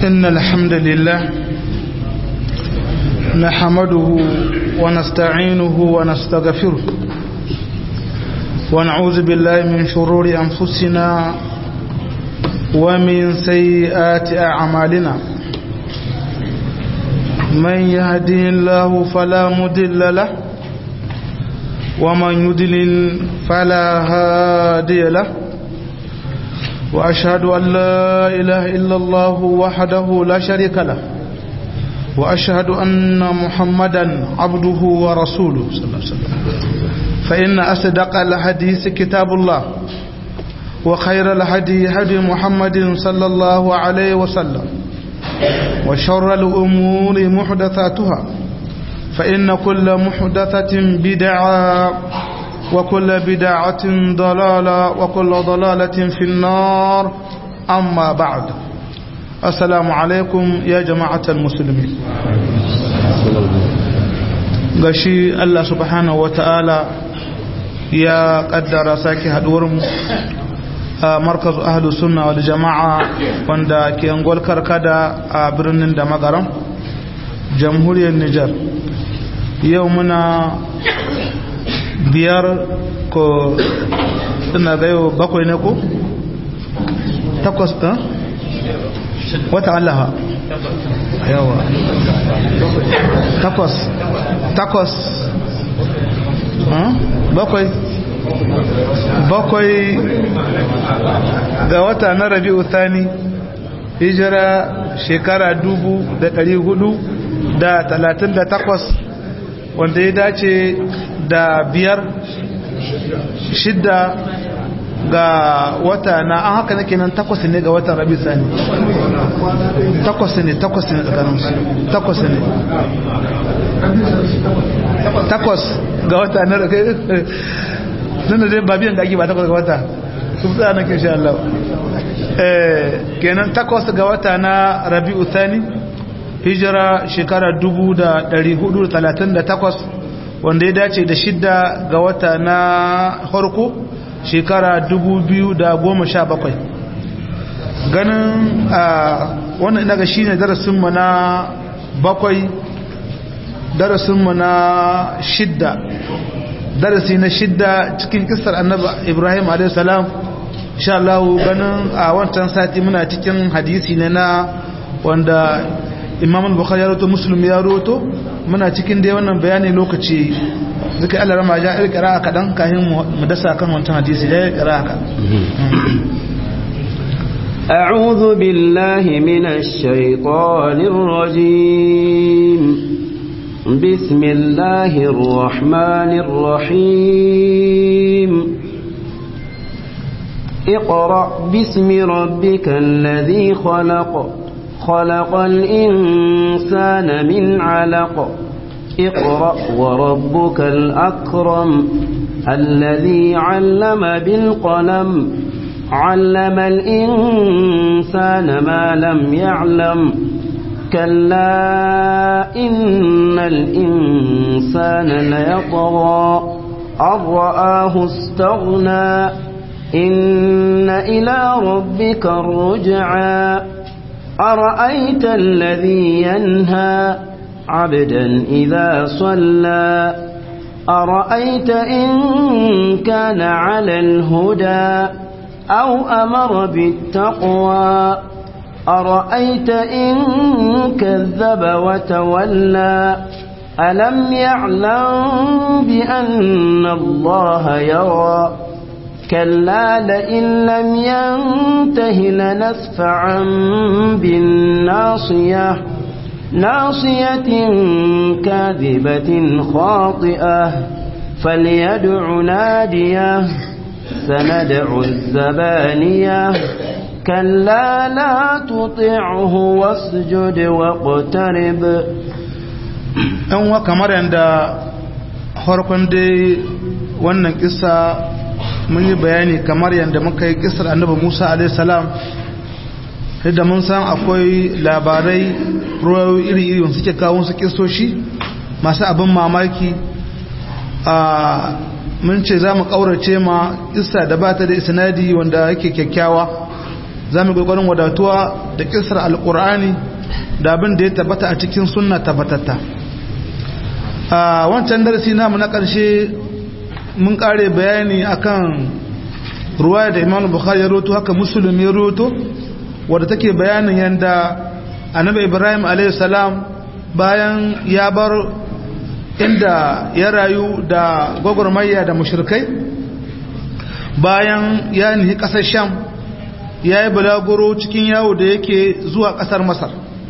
إن الحمد لله نحمده ونستعينه ونستغفره ونعوذ بالله من شرور أنفسنا ومن سيئات أعمالنا من يهده الله فلا مدل له ومن يدلل فلا هادي له وأشهد أن لا إله إلا الله وحده لا شريك له وأشهد أن محمدا عبده ورسوله صلى الله عليه وسلم فإن أصدق الحديث كتاب الله وخير الهدي هدي محمد صلى الله عليه وسلم وشر الأمور محدثاتها فإن كل محدثة بدعة وكل بدعة ضلالة وكل ضلالة في النار أما بعد السلام عليكم يا جماعة المسلمين gashi Allah subhanahu ta'ala ya kaddara sake haduwarmu a markazu ahlu sunna wal jama'a wanda ke angol karkada a birnin da magaram jamhuriyar Nijar yau muna biyar ko ina ga yau bakwai ne ko takwas ɗan wata allaha yawa takwas takwas bakwai bakwai ga wata na rabi'u thani hijira shekara dubu da ɗari hudu da talatin da takwas wanda ya dace da biyar shidda ga wata na an haka nake nan takwas ne ga watan rabi sani takwas ne takwas ne tsakanin su takwas ne takwas ga wata na rabi nan da ba biyan da ake ba takwas ga wata su fi tsaya na ke sha Allah kenan takwas ga wata na rabi uthani hijira shekara 438 wanda ya dace da shidda ga wata na harko shekara 2017 ganin a wannan ina ga shi ne darasinmu na bakwai darasinmu na shidda darasi na shidda cikin kisar annaba ibrahim a.s. insha Allah ganin a wancan sati muna cikin hadisi ne na wanda imam al-bukhari ya roto muslim ya roto muna cikin dai wannan bayani lokaci zuka Allah rama ja irkira kadan kahin mu dasa kan wancan hadisi da irkira ka أعوذ بالله من الشيطان الرجيم بسم الله الرحمن الرحيم اقرأ باسم ربك الذي خلق خلق الإنسان من علق اقرأ وربك الأكرم الذي علم بالقلم علم الإنسان ما لم يعلم كلا إن الإنسان ليطغى أن رآه استغنى إن إلى ربك الرجعى أرأيت الذي ينهى عبدا إذا صلى أرأيت إن كان على الهدى أو أمر بالتقوى أرأيت إن كذب وتولى ألم يعلم بأن الله يرى كلا لئن لم ينته لنسفعا بالناصية ناصية كاذبة خاطئة فليدع ناديه سندع الزبانية كلا لا تطعه واسجد واقترب أنوا كمار عند farkon dai wannan kisa mun yi bayani kamar yadda muka yi kisar annabi Musa alaihissalam da mun san akwai labarai ruwayoyi iri-iri wanda suke kawo su kisoshi masu abin mamaki a mun ce za mu ƙaurace ma isa da ba ta da isnadi wanda yake kyakkyawa za mu gwagwarin wadatuwa da kisar alkur'ani da abin da ya tabbata a cikin sunna tabbatatta a wancan darasi namu na ƙarshe mun ƙare bayani akan ruwa da imam bukhari ya roto haka musulun ya roto wadda take bayanin yadda annabi ibrahim a.s. bayan ya bar inda ya rayu da gwagwarmayya da mushrikai bayan ya nihi ƙasar sham ya yi bulaguro cikin yawo da yake zuwa ƙasar masar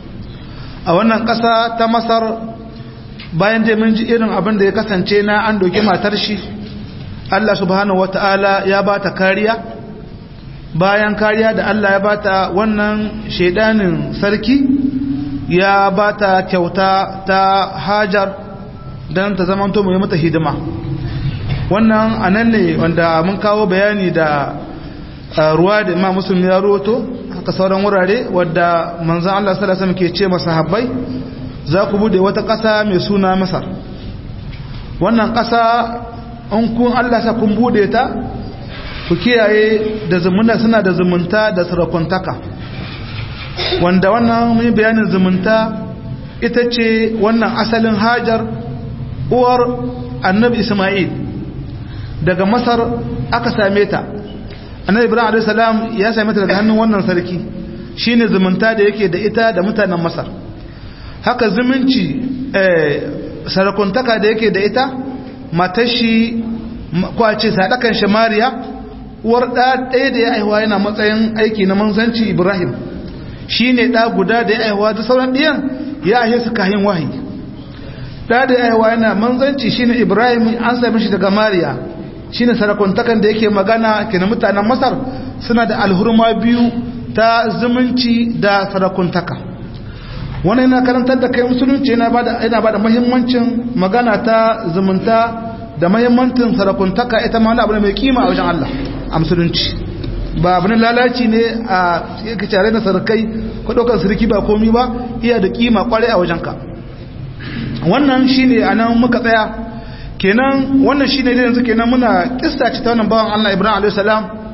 a wannan ƙasa ta masar bayan da mun ji irin abin da ya kasance na an doki matar shi Allah subhanahu wata'ala ya ba ta kariya bayan kariya da Allah ya ba ta wannan shaidanin sarki ya ba ta kyauta ta hajar don ta zamanto mai mata hidima wannan anan ne wanda mun kawo bayani da ruwa da imam muslim ya roto haka sauran wurare wadda manzan Allah sallallahu alaihi ke ce masahabbai za ku bude wata ƙasa mai suna masar wannan ƙasa in kun Allah sa kun bude ta ku kiyaye da zumunta suna da zumunta da sarakuntaka wanda wannan mun bayanin zumunta ita ce wannan asalin hajar uwar annabi isma'il daga masar aka same ta annabi ibrahim alayhi salam ya same ta daga hannun wannan sarki shine zumunta da yake da ita da mutanen masar haka zumunci eh sarakuntaka da yake da ita matar shi ko a ce sadakan shamariya uwar da ɗaya da ya aihuwa yana matsayin aiki na manzanci ibrahim shine da guda da ya aihuwa da sauran ɗiyan ya ahe su kahin wahayi da da ya aihuwa yana manzanci shine ibrahim an same shi daga mariya shine sarakuntakan da yake magana kenan mutanen masar suna da alhurma biyu ta zumunci da sarakuntaka wannan yana karantar da kai musulunci yana bada yana bada muhimmancin magana ta zumunta da muhimmancin sarakuntaka ita ma wani abu ne mai kima a wajen Allah a musulunci ba abin lalaci ne a yake tare da sarkai ko daukar sarki ba komi ba iya da kima kwarai a wajenka wannan shine anan muka tsaya kenan wannan shi ne yanzu kenan muna kista ce ta wannan bawan Allah Ibrahim a.s.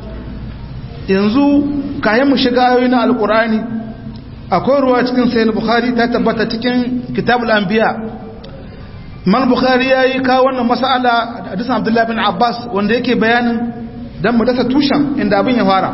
yanzu kayan mu shiga ayoyi na alkurani akwai ruwa cikin sayin bukhari ta tabbata cikin kitabul anbiya man bukhari ya yi kawo wannan mas'ala da hadisin abdullahi bin abbas wanda yake bayanin dan mu dasa tushen inda abin ya fara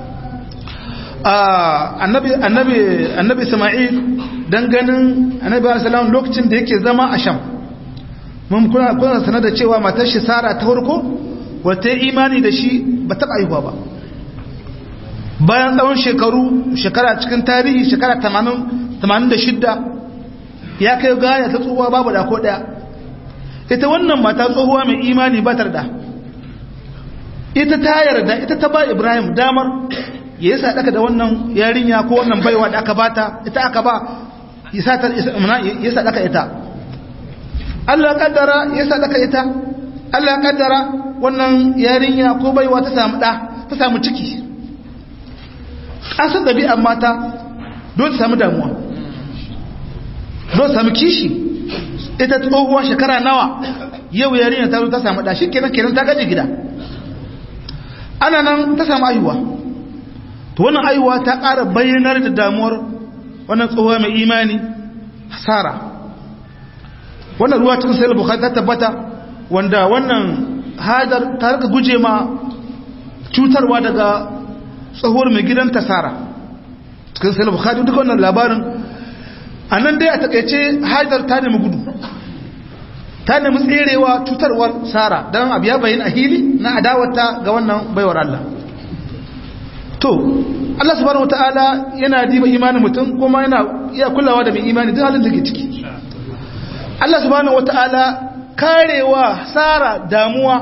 annabi annabi annabi isma'il dan ganin annabi sallallahu alaihi wasallam lokacin da yake zama a sham mun kuna kuna sanar da cewa matar shi Sara ta farko wata imani da shi ba ta aihuwa ba bayan tsawon shekaru shekara cikin tarihi shekara 80 86 ya kai gaya ta tsohuwa babu da ko daya ita wannan mata tsohuwa mai imani ba ta da ita ta yarda ita ta ba Ibrahim damar ya yi sadaka da wannan yarinya ko wannan baiwa da aka bata ita aka ba ya sadaka ita Allah kaddara ya sadaka ita Allah kaddara wannan yarinya ko baiwa ta samu da ta samu ciki an san dabi'an mata don ta samu damuwa don samu kishi ita tsohuwa shekara nawa yau yarinya ta zo ta samu da shi kenan kenan ta gaji gida ana nan ta samu ayuwa to wannan ayuwa ta ƙara bayyanar da damuwar wannan tsohuwa mai imani hasara wannan ruwa cikin sayar bukhari ta tabbata wanda wannan hadar ta rika guje ma cutarwa daga tsohuwar mai gidan tasara cikin sayar bukhari duk wannan labarin a nan dai a takaice hadar ta nemi gudu ta nemi tserewa cutarwar sara don abu ya bayin a hili na adawata ga wannan baiwar Allah to Allah subhanahu wataala yana diba imanin mutum kuma yana iya kulawa da mai imani duk halin da ke ciki Allah subhanahu wata'ala karewa Sara damuwa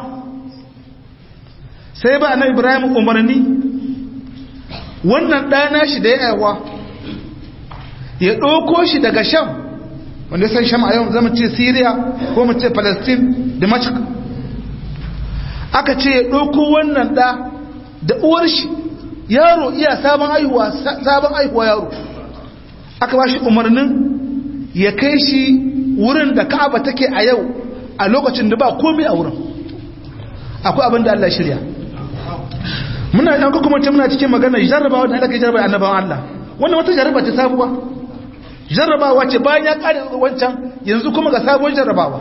sai ba na Ibrahim umarni wannan ɗana shi da ya yawa ya ɗauko shi daga Sham wanda san Sham a yau zama ce Syria ko mu ce Palestine Damascus aka ce ya ɗauko wannan ɗa da uwar shi yaro iya sabon aihuwa sabon aihuwa yaro aka ba shi umarnin ya kai shi wurin da ka'aba take a yau a lokacin da ba komai a wurin akwai abin da Allah shirya muna yan kuma ce muna cikin magana jarrabawa da aka jarraba annabawan Allah wannan wata jarraba ce sabuwa jarrabawa ce bayan ya kare wancan yanzu kuma ga sabuwar jarrabawa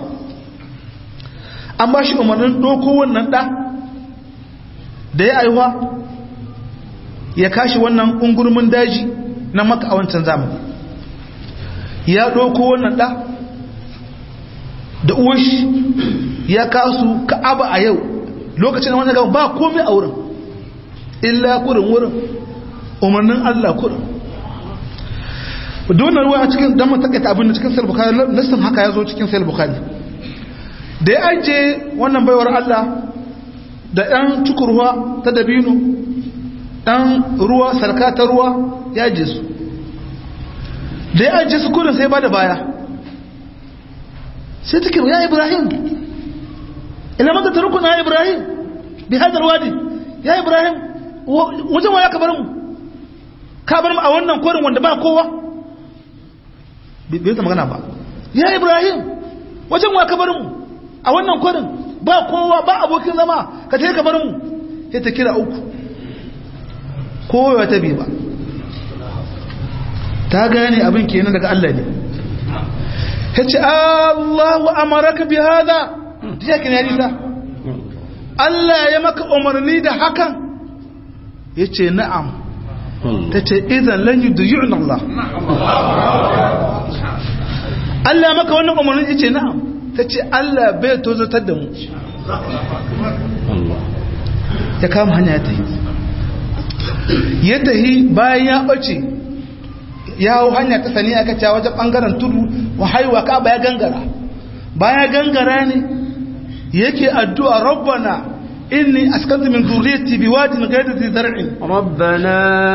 an ba shi umarnin doko wannan da da ya aiwa ya kashi wannan ungurmin daji na maka a wancan zamani ya doko wannan da da uwashi ya kasu ka'aba a yau lokacin wani gaba ba komai a wurin illa kurin wurin umarnin Allah kurin donar ruwa a cikin damar takaita abin da cikin salbukari nassin haka ya zo cikin salbukari da ya ajiye wannan baiwar Allah da ɗan cukurwa ta dabino ɗan ruwa sarka ta ruwa ya ajiye su da ya ajiye su kurin sai ba da baya sai take ya ibrahim ina maka tarukuna ya ibrahim bi hadar wadi ya ibrahim wajen waya ka bar mu ka bar mu a wannan korin wanda ba kowa bai ta magana ba ya ibrahim wajen waya ka bar mu a wannan korin ba kowa ba abokin zama ka ta ka bar mu sai ta kira uku kowa ta bi ba ta gane abin kenan daga Allah ne ya ce Allahu amaraka bi hada ya kin yarisa Allah ya maka umarni da hakan ya ce na'am ta ce idan lan yudyu'na Allah Allah ya maka wannan umarni ya ce na'am ta ce Allah bai tozatar da mu ya kama hanya ya tahi ya tahi bayan ya ɓace ya hau hanya ta sani aka cewa wajen ɓangaren tudu wa haiwa ka baya gangara baya gangara ne yake addu'a rabbana inni askantu min zurriyati biwadin ghayri dhi zar'in ربنا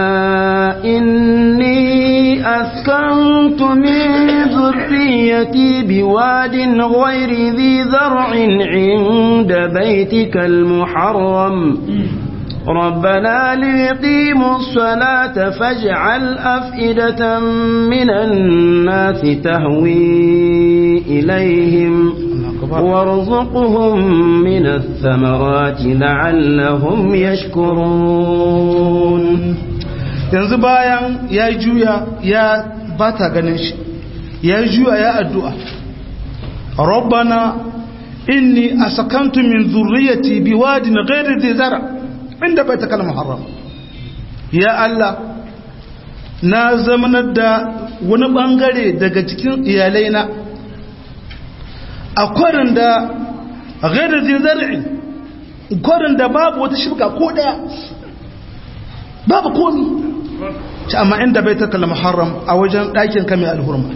إني أسكنت من ذريتي بواد غير ذي زرع عند بيتك المحرم ربنا ليقيموا الصلاة فاجعل أفئدة من الناس تهوي إليهم وارزقهم من الثمرات لعلهم يشكرون yanzu bayan ya juya ya bata ganin shi ya juya ya addu'a rabbana inni asakantu min zurriyati biwadin ghairi dhi zara inda baitakal muharram ya Allah na zamanar da wani bangare daga cikin iyalaina a kwarin da ghairi dhi zar'i kwarin da babu wata shirka ko daya babu komi ci amma inda baitakal muharram a wajen ɗakin kame alhurma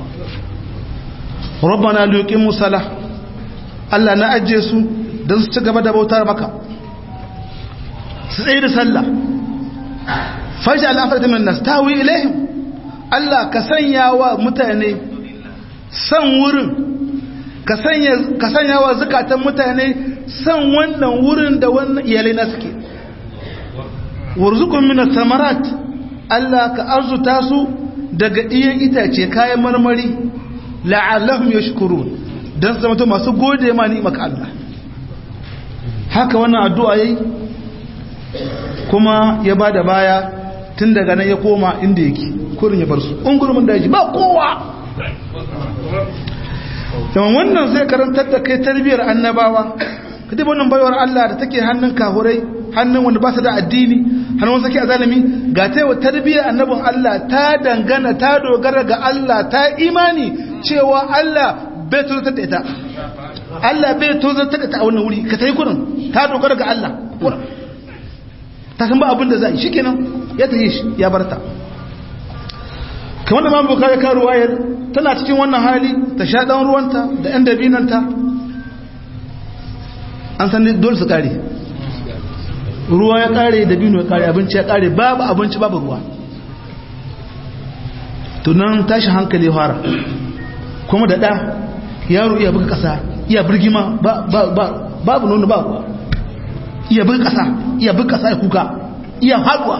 rabbana liqimu salah Allah na ajiye su don su ci gaba da bautar maka su tsaye da sallah fashi al'afar min nas tawi ilaihim Allah ka sanya wa mutane san wurin ka sanya wa zukatan mutane san wannan wurin da wannan iyalai na suke warzukun min samarat Allah ka arzuta su daga iyan itace kayan marmari la'allahum yashkurun dan su zama masu gode ma ni maka Allah haka wannan addu'a yayi kuma ya ba da baya tun daga nan ya koma inda yake kurin ya bar su ungurmin daji ba kowa yawan wannan zai karantar da kai tarbiyyar annabawa ka dai wannan baiwar Allah da take hannun kahurai hannun wanda ba su da addini hannun wasu ke azalimi ga ta yawa tarbiyyar annabin Allah ta dangana ta dogara ga Allah ta imani cewa Allah bai tozartar da ita Allah bai tozartar da ta a wannan wuri ka ta yi kurin ta dogara ga Allah kurin ta san ba abin da za a yi shi kenan ya ta yi shi ya barta kamar da mamu bukari karu wayar tana cikin wannan hali ta sha ɗan ruwanta da ‘yan dabinanta an san dole su ƙare ruwa ya ƙare dabino ya ƙare abinci ya ƙare babu abinci babu ruwa tunan tashi hankali fara kuma da ɗa yaro iya buga ƙasa iya birgima babu nuna ba ruwa iya bin ƙasa iya bin ƙasa ya kuka iya haɗuwa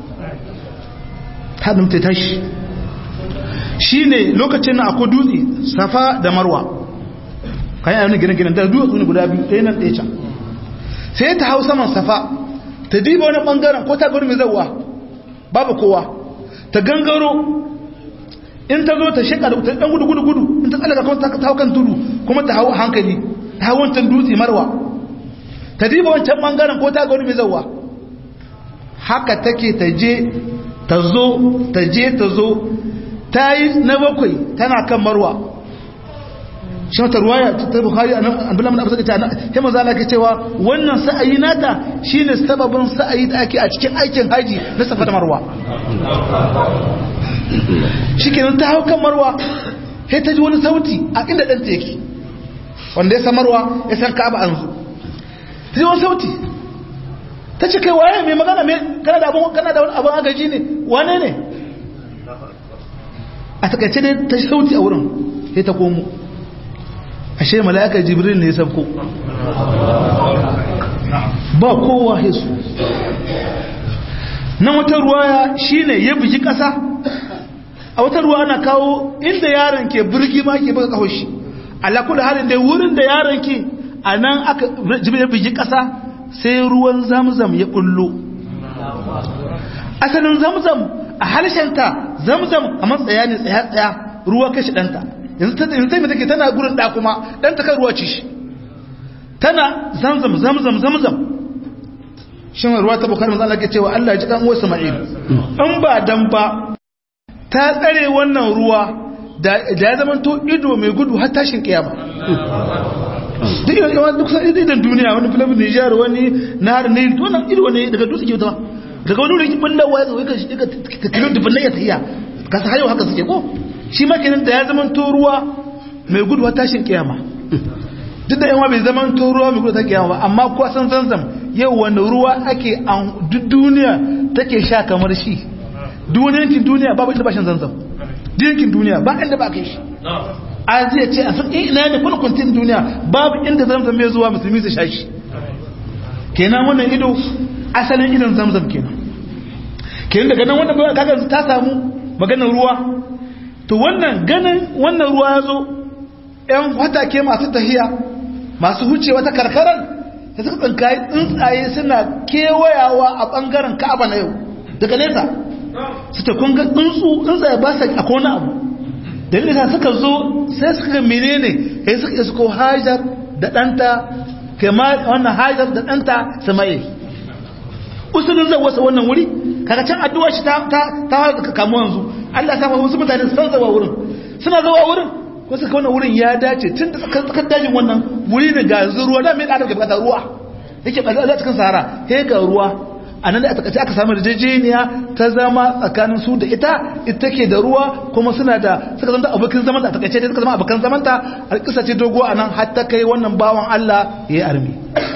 haɗin ta tashi shi ne lokacin na akwai dutse safa da marwa kayan ayyana gine-gine da dutse ne guda biyu ɗaya nan ɗaya can sai ta hau saman safa ta ta diba wani bangaren ko ta gudu mai zauwa babu kowa ta gangaro in ta zo ta sheka da dan gudu gudu gudu in ta tsallaka kuma ta hau kan tudu kuma ta hau hankali ta hau wancan dutse marwa ta diba wancan bangaren ko ta gudu mai zauwa haka take ta je ta zo ta je ta zo ta yi na bakwai tana kan marwa shi wata ruwaya ta buhari a nan abin abu ta na ya maza ala ke cewa wannan sa'ayi nata shine sababin sa'ayi da ake a cikin aikin haji na safa da marwa shi kenan ta hau kan marwa sai ta ji wani sauti a inda ɗanta yake wanda ya san marwa ya san ka'aba an zo ta ji wani sauti ta ce kai waye mai magana mai kana da abin kana da wani abin agaji ne wane ne a takaice dai ta sauti a wurin sai ta komo ashe mala'ika jibril ne ya sabko ba kowa hesu na wata ruwaya shine ya bugi kasa a wata ruwa ana kawo inda yaron ke birgi ma ke buga kawo shi alakul halin da wurin da yaron ke a nan aka jibril ya bugi kasa sai ruwan zamzam ya bullo asalin zamzam a halshenta zamzam a matsaya ne tsaya-tsaya ruwa kashi ɗanta yanzu ta yanzu mai take tana gurin da kuma dan ta kan ruwa ci shi tana zamzam zamzam zamzam shin ruwa ta bukhari manzo Allah ke cewa Allah ya ji kan uwar Sama'il in ba dan ba ta tsare wannan ruwa da ya zama to ido mai gudu har tashin kiyama duk yawan duk san idan duniya wani filamin Nijar wani nahar Nil to nan ido ne daga dutse ke wuta daga wani wurin bullawa ya zo ka kilo dubin ya tafiya ka sa hayo haka suke ko shi makinin da ya zaman ruwa mai gudu tashin kiyama duk da yawa bai zaman ruwa mai gudu ta kiyama ba amma kuwa san zanzam yau wani ruwa ake an duk duniya take sha kamar shi duniyankin duniya babu inda ba shan zanzam duniyankin duniya ba inda ba kai shi a zai ce a san ina ne kuna kwantin duniya babu inda zamzam mai zuwa musulmi su sha shi kenan wannan ido asalin idon zamzam kenan kenan daga nan wannan kaga ta samu maganar ruwa to wannan ganin wannan ruwa ya zo ‘yan watake masu tahiya masu huce wata karkarar da suka tsinkayi tsuntsaye suna kewayawa a ɓangaren ka'aba na yau daga nesa su ta kunga tsuntsu tsuntsaye ba sa a kone abu da nesa suka zo sai suka ga menene ya suka isko hajar da ɗanta kama wannan hajar da ɗanta samaye usulun zai wasa wannan wuri kaga can addu'a shi ta ta kamo yanzu Allah ya sa wasu mutane san zawa wurin suna zawa wurin ko suka wannan wurin ya dace tun da tsakar dajin wannan wuri ne ga ruwa da mai adam ke bukata ruwa yake bukata cikin sahara he ga ruwa a nan da aka aka samu yarjejeniya ta zama tsakanin su da ita ita ke da ruwa kuma suna da suka zama abokin zaman da takaice dai suka zama abokan zaman ta a kisa ce dogo a nan har ta kai wannan bawan Allah ya yi armi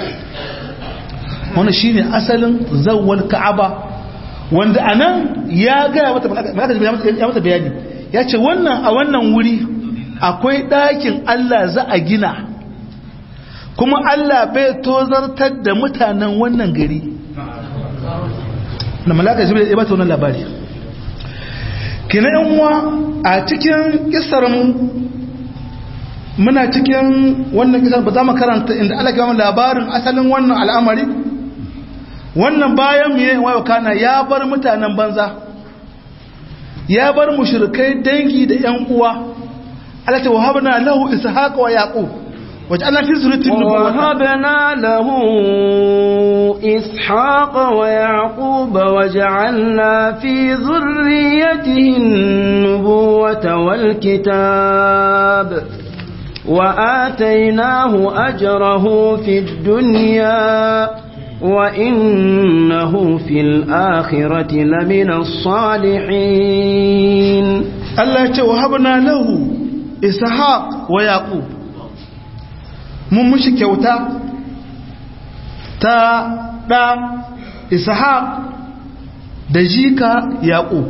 wannan shine asalin zawwal ka'aba wanda anan ya ga mata ya mata bayani ya ce wannan a wannan wuri akwai ɗakin Allah za a gina kuma Allah bai tozartar da mutanen wannan gari da malaka jibril ya bata wannan labari kina yan uwa a cikin kisar mu muna cikin wannan kisar ba za mu karanta inda Allah ya labarin asalin wannan al'amari wannan bayan mu yayin wayo kana ya bar mutanen banza ya bar mushrikai dangi da yan uwa Allah ta wahabna lahu ishaqa wa yaqub waj'alna fi zurriyyatihi ووهبنا له إسحاق ويعقوب وجعلنا في ذريته النبوة والكتاب وآتيناه أجره في الدنيا وإنه في الآخرة لمن الصالحين Allah ya ce wa habna lahu ishaq wa yaqub mun mushi kyauta ta da ishaq da jika yaqub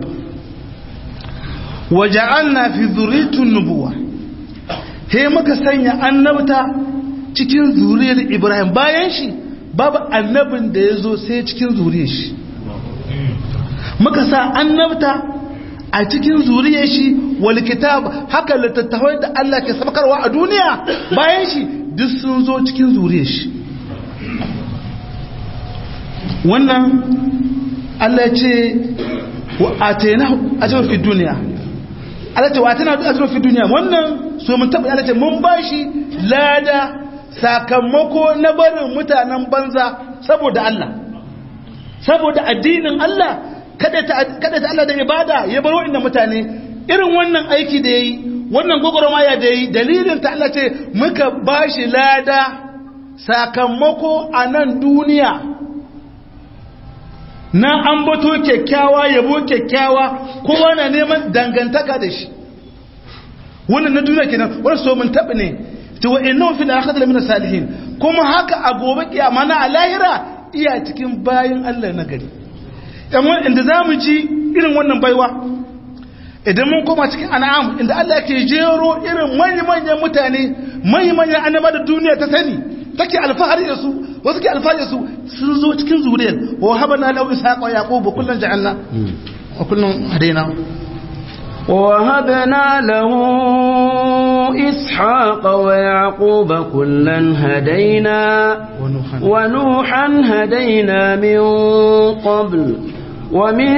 wa ja'alna fi dhurriyyati nubuwa he muka sanya annabta cikin zuriyar ibrahim bayan shi babu annabin da ya zo sai cikin zuriyar shi muka sa annabta a cikin zuriyar shi wal kitab haka littattafai da Allah ke sabakarwa a duniya bayan shi duk sun zo cikin zuriyar shi wannan Allah ya ce wa atayna ajrun fi dunya Allah ce wa atayna ajrun fi dunya wannan so mun taba Allah ce mun bashi lada sakamako na barin mutanen banza saboda Allah saboda addinin Allah kada ta kada ta Allah da ibada ya bar wa'annan mutane irin wannan aiki da yayi wannan gogoromaya da yayi dalilin ta Allah ce muka bashi lada sakamako a nan duniya na ambato kyakkyawa yabo kyakkyawa kowa na neman dangantaka da shi wannan na duniya kenan wannan so mun tabi ne to wa innahu fil akhirati min salihin kuma haka a gobe kiyama na a lahira iya cikin bayin Allah na gari dan inda zamu ji irin wannan baiwa idan mun koma cikin an'am inda Allah yake jero irin manyan manyan mutane manyan manyan annaba da duniya ta sani take alfahari da su wasu ke alfahari da su sun zo cikin zuriyar wa habana lahu ishaqa wa yaqub kullun ja'alna wa kullun hadaina وهبنا له إسحاق ويعقوب كلا هدينا ونوحا هدينا من قبل ومن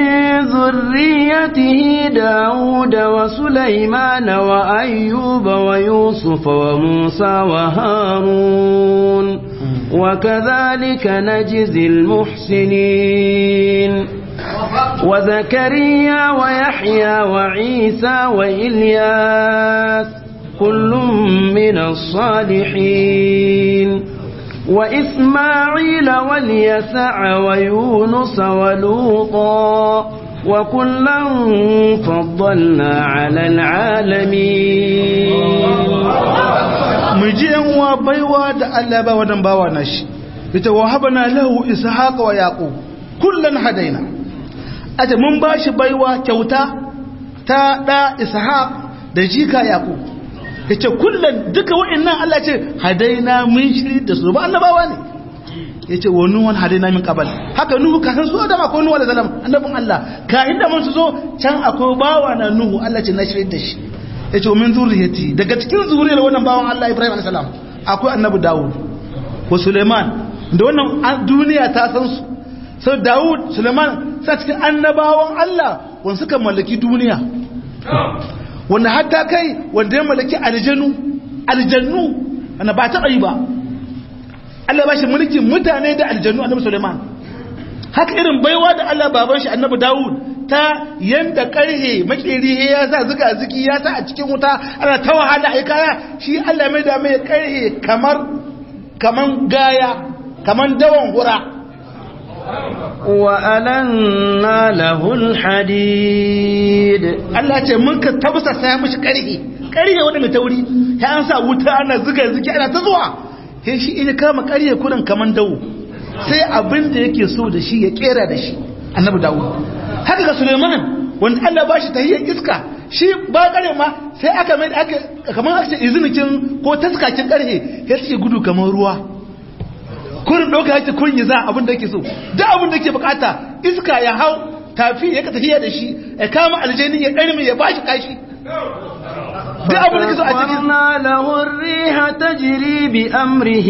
ذريته داود وسليمان وأيوب ويوسف وموسى وهارون وكذلك نجزي المحسنين وزكريا ويحيى وعيسى وإلياس كل من الصالحين وإسماعيل واليسع ويونس ولوطا وكلا فضلنا على العالمين مجيئا وبيوا دا الله با ودن باوا نشي يتوهبنا له إسحاق ويعقوب كلا هدينا aje mun bashi baiwa kyauta ta da ishaq da jika yaqub yace kullun duka wa'annan Allah ce hadaina mun shiri da su ba annabawa ne yace wa nuwan hadaina min qabal haka nuhu ka san su da ma ko nuhu da zalam annabin Allah ka inda mun su zo can akwai bawa na nuhu Allah ce na shiri da shi yace min zuriyati daga cikin zuriyar wannan bawan Allah Ibrahim alayhi salam akwai annabi Dawud wa Suleiman da wannan duniya ta san su sai Dawud Suleiman sa cikin annabawan Allah wanda suka mallaki duniya wanda hatta kai wanda ya mallaki aljanu aljannu wanda ba taɓa yi ba Allah ba shi mulkin mutane da aljannu annabi Suleiman haka irin baiwa da Allah baban shi annabi Dawud ta yanda karhe makeri ya sa zuka zuki ya sa a cikin wuta ana ta wahala ai kaya shi Allah mai da mai karhe kamar kaman gaya kaman dawan hura وألنا له الحديد Allah ce mun ka tabsa sai mishi karhe karhe wanda mai tauri ya an sa wuta ana zuga zuki ana ta zuwa sai shi ina kama karhe kurin kaman dawo sai abin da yake so da shi ya kera da shi annabi Dawud haka ga Suleiman wanda Allah ba shi tahiyyar iska shi ba kare ma sai aka mai aka kamar aka ce izinikin ko taskakin karhe ya ce gudu kamar ruwa kurin ɗauka yake kun yi za abin da yake so duk abin da yake bukata iska ya hau tafi ya tafiya da shi ya kama aljani ya ɗarmi ya bashi kashi duk abin da yake so a cikin وسخرنا له الريح تجري بأمره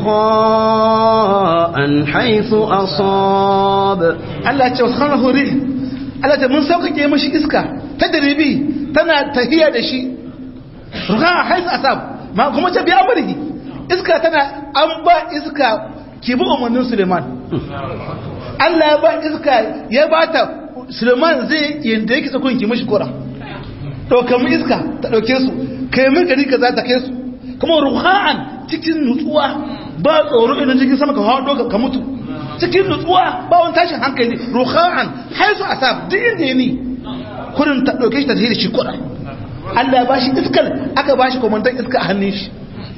رخاء حيث أصاب Allah ce wasu hana hori Allah ce mun sauƙaƙe mashi iska ta daribi tana tafiya da shi ruka a haisu asab ma kuma ce biya mulki iska tana an ba iska ki bi umarnin suleiman Allah ya ba iska ya ba ta suleiman zai yadda yake tsakon ki mashi kora ɗauka mu iska ta ɗauke su kai mun gari ka za ta kai su kuma ruha'an cikin nutsuwa ba tsoro idan jirgin sama ka haɗo ka mutu cikin nutsuwa ba wani tashin hankali ruha'an haisu asab duk inda ya ni kurin ta ɗauke shi ta tafi da shi kuɗa Allah ya ba shi iskar aka ba shi kwamandan iska a hannun shi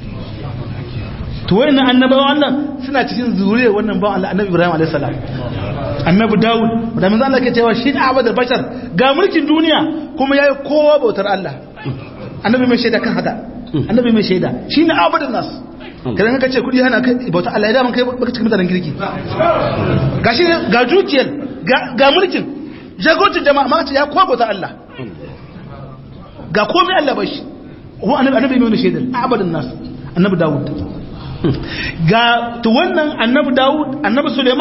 to wani na annabawa Allah suna cikin zuriyar wannan bawan Allah annabi Ibrahim alaihi salam annabi Dawud da manzo Allah ke cewa shi ne abadar bashar ga mulkin duniya kuma yayi kowa bautar Allah annabi mai shaida kan haka annabi mai shaida shi ne abadar nas kadan ka ce kudi hana kai bautar Allah ya da man kai baka cikin mutanen kirki gashi ga dukiyar ga mulkin jagocin jama'a ma ce ya kowa bautar Allah ga komai Allah bashi ko annabi annabi mai shaida abadar nas annabi Dawud ga to wannan annabi Dawud annabi Suleiman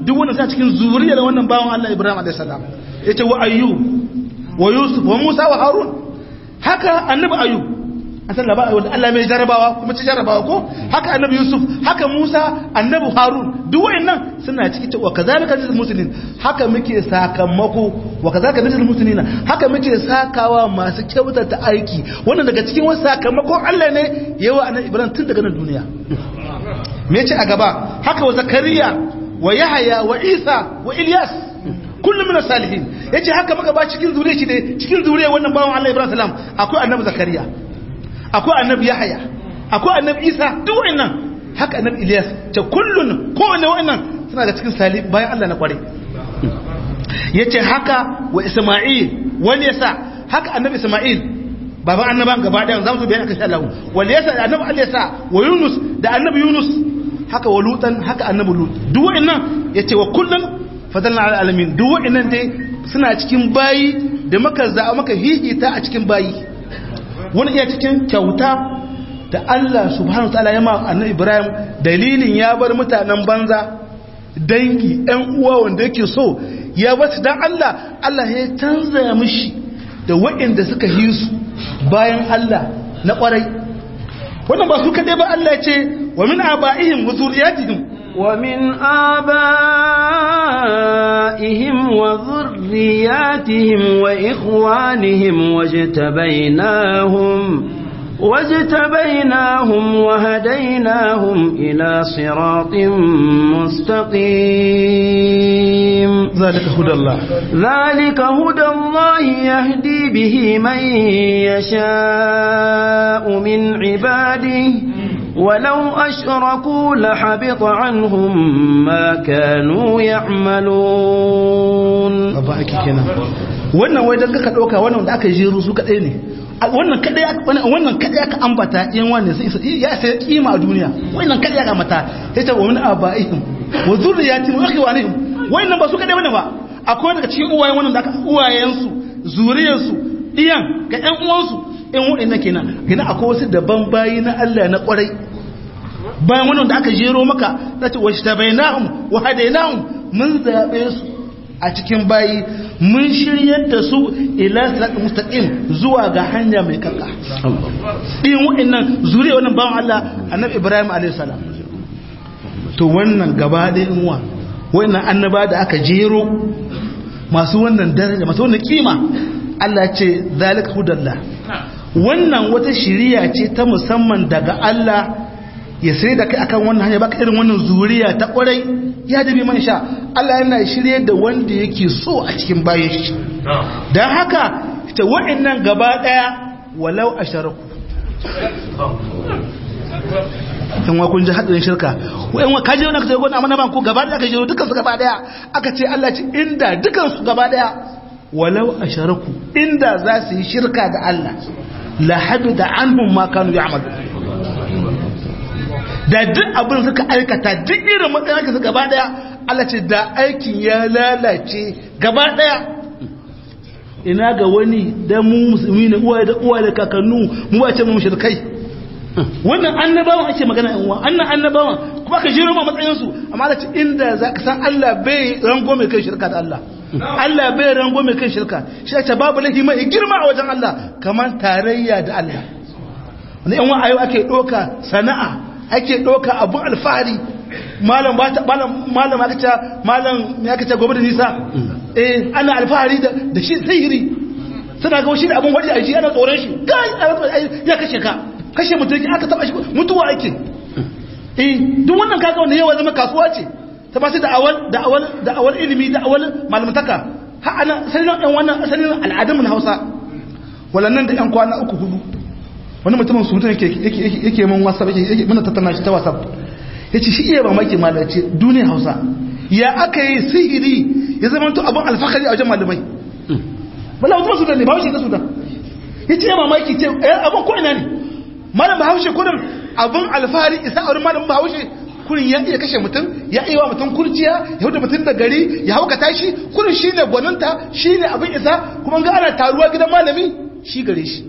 duk wannan sa cikin zuriyar wannan bawan Allah Ibrahim alayhi salam yace wa ayyub wa yusuf wa musa wa harun haka annabi ayyub an san labarin wanda Allah mai jarabawa kuma ci jarabawa ko haka annabi yusuf haka musa annabi harun duk wayannan suna ciki wa kazalika lil muslimin haka muke sakamako wa kazalika lil muslimina haka muke sakawa masu kyautata aiki wannan daga cikin wasu sakamakon Allah ne yawa annabi ibrahim tun daga nan duniya me yace a gaba haka wa zakariya wa yahya wa isa wa ilyas kullum min salihin yace haka muka ba cikin zuriya shi ne cikin zuriya wannan bawan Allah Ibrahim salam akwai annabi Zakariya akwai annabi Yahaya akwai annabi Isa duk wannan haka annabi Ilyas ta kullun kowanne wannan suna da cikin salih bayan Allah na kware yace haka wa Isma'il wani yasa haka annabi Isma'il baban annaban gaba daya zamu bayan aka sha Allah wal yasa da annabi Allah yasa wa Yunus da annabi Yunus haka wa Lutan haka annabi Lut duk wannan yace wa kullun fadalna ala alamin duk wa'annan dai suna cikin bayi da maka za maka hihita a cikin bayi wani iya cikin kyauta da Allah subhanahu wataala ya ma annabi Ibrahim dalilin ya bar mutanen banza dangi ɗan uwa wanda yake so ya bar dan Allah Allah ya canza mishi da wa'anda suka yi su bayan Allah na kwarai wannan ba su kadai ba Allah ya ce wa min aba'ihim wa zurriyatihim ومن آبائهم وذرياتهم وإخوانهم واجتبيناهم واجتبيناهم وهديناهم إلى صراط مستقيم ذلك هدى الله ذلك هدى الله يهدي به من يشاء من عباده ولو أشركوا لحبط عنهم ما كانوا يعملون wannan wai dan ka dauka wannan da aka jero su kadai ne wannan kadai wannan kadai aka ambata yan wannan sai ya sai kima a duniya wannan kadai aka mata sai ta wani abaihim wa zurriyatihim wa ikhwanihim wannan ba su kadai bane ba akwai daga cikin uwayen wannan da aka uwayen su zuriyar su iyan ga ƴan uwan su in waɗannan kenan kenan akwai wasu daban bayi na Allah na kwarai bayan wannan da aka jero maka zace wa shtabainahum wa hadainahum mun zabe su a cikin bayi mun shiryar da su ila siratal mustaqim zuwa ga hanya mai kaka din waɗannan zuriya wannan bawan Allah annabi Ibrahim alayhi salam to wannan gaba da inwa wannan annaba da aka jero masu wannan daraja masu wannan kima Allah ce zalika hudallah wannan wata shiriya ce ta musamman daga Allah ya sai da kai akan wannan hanya baka irin wannan zuriya ta kwarai ya dabi man sha Allah yana shirye da wanda yake so a cikin bayan shi dan haka ita wa'annan gaba daya walau asharaku kan wa kun ji hadarin shirka wa'in wa kaje wannan kaje gona amma ban ku gaba daya kaje dukan su gaba daya aka ce Allah ce inda dukan su gaba daya walau asharaku inda za su yi shirka da Allah la habida anhum ma kanu ya'malu da duk abin suka aikata duk irin matsayin su gaba daya Allah ce da aikin ya lalace gaba daya ina ga wani dan mu musulmi ne uwaye da uwaye da kakannu mu ba ce mu mushrikai wannan annabawan ake magana yan uwa annan annabawan kuma ka jiro ma matsayin su amma Allah ce inda zaka san Allah bai rango mai kai shirka da Allah Allah bai rango mai kai shirka shi ce babu lahi mai girma a wajen Allah kamar tarayya da Allah wani yan wa'ayo ake doka sana'a ake doka abun alfahari malam ba ta malam malam aka ce malam me aka ce gobe da nisa eh ana alfahari da da shi sihiri suna ga shi da abun waje a shi ana tsoron shi kai ya kashe ka kashe mutum aka taba shi mutuwa ake eh duk wannan kaga wanda yawa zama kasuwa ce ta ba su da'awar da'awar da'awar ilimi da'awar malamtaka ha ana sanin ɗan wannan asalin al'adun Hausa walannan da ƴan kwana uku hudu wani mutumin su mutum yake yake yake mun WhatsApp yake yake muna tattauna shi ta WhatsApp yace shi iya mamaki malace duniyar Hausa ya aka yi sihiri ya zama to abun alfakari a wajen malamai bala mutum Sudan ne ba shi da Sudan yace ya mamaki ce abun ko ina ne malam Bahaushe kurin abun alfahari isa a wurin malam Bahaushe kurin ya iya kashe mutum ya iya wa mutum kurciya ya hudu mutum da gari ya hauka tashi kurin shi ne gwaninta shi ne abin isa kuma ga ana taruwa gidan malami shi gare shi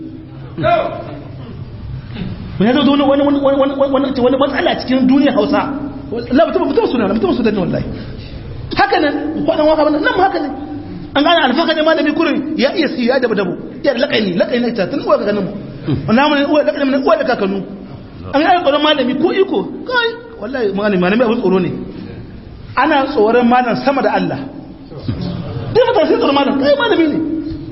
wani ya zo wani matsala cikin duniya hausa Allah mutum mutum suna mutum suna ne wallahi haka nan kwanan waka nan nan haka ne an gane alfaka ne malami kurin ya iya siya da dabu ya laƙani laƙani ta tun uwa kakanin mu wannan mun uwa laƙani mun uwa da kakanu an gane tsoron malami ko iko kai wallahi malami malami abin tsoro ne ana tsoron malam sama da Allah duk mutane sai tsoron malam kai malami ne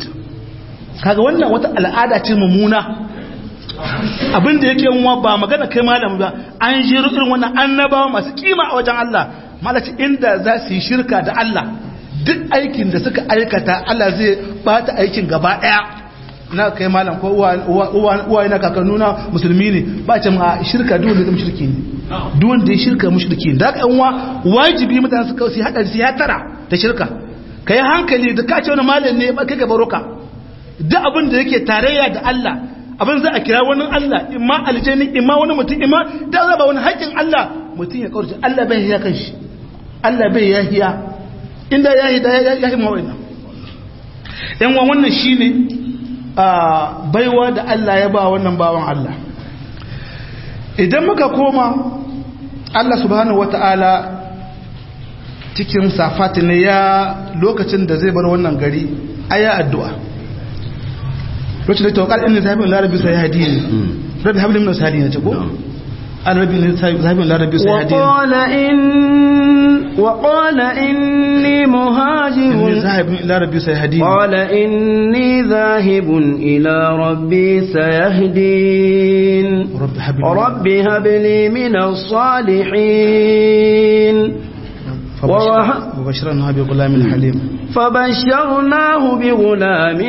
kaga wannan wata al'ada ce mummuna abin da yake yanwa ba magana kai malami ba an jiru irin wannan annabawa masu kima a wajen Allah malaci inda za su yi shirka da Allah duk aikin da suka aikata Allah zai bata aikin gaba daya na kai malam ko uwa na kakannuna musulmi ne ba ce ma shirka duk wanda zama shirki ne duk wanda ya shirka mushriki ne da haka yanwa wajibi mutane su kawai su haɗa su ya tara da shirka ka yi hankali da ka ce wani malam ne ba kai ka baroka duk abin da yake tarayya da Allah abin za a kira wani Allah imma aljani imma wani mutum imma da za ba wani haƙƙin Allah mutum ya kawarci Allah bai ya kan shi Allah bai ya hiya inda ya hi da ya hi mawai yan wa wannan shine a baiwa da Allah ya ba wannan bawan Allah idan muka koma Allah subhanahu wata'ala cikin safati ne ya lokacin da zai bar wannan gari aya addu'a lokacin da tawakkal inna zahabin larabi sai hadini rabbi habli min salihina ce ko الرب ذهب إلى ربي سيهدين وقال إن وقال إني مهاجر إني ذاهب إلى ربي سيهدين قال إني ذاهب إلى ربي سيهدين رب هب لي رب هب لي من الصالحين فبشر- وبشرناها بغلام حليم فبشرناه بغلام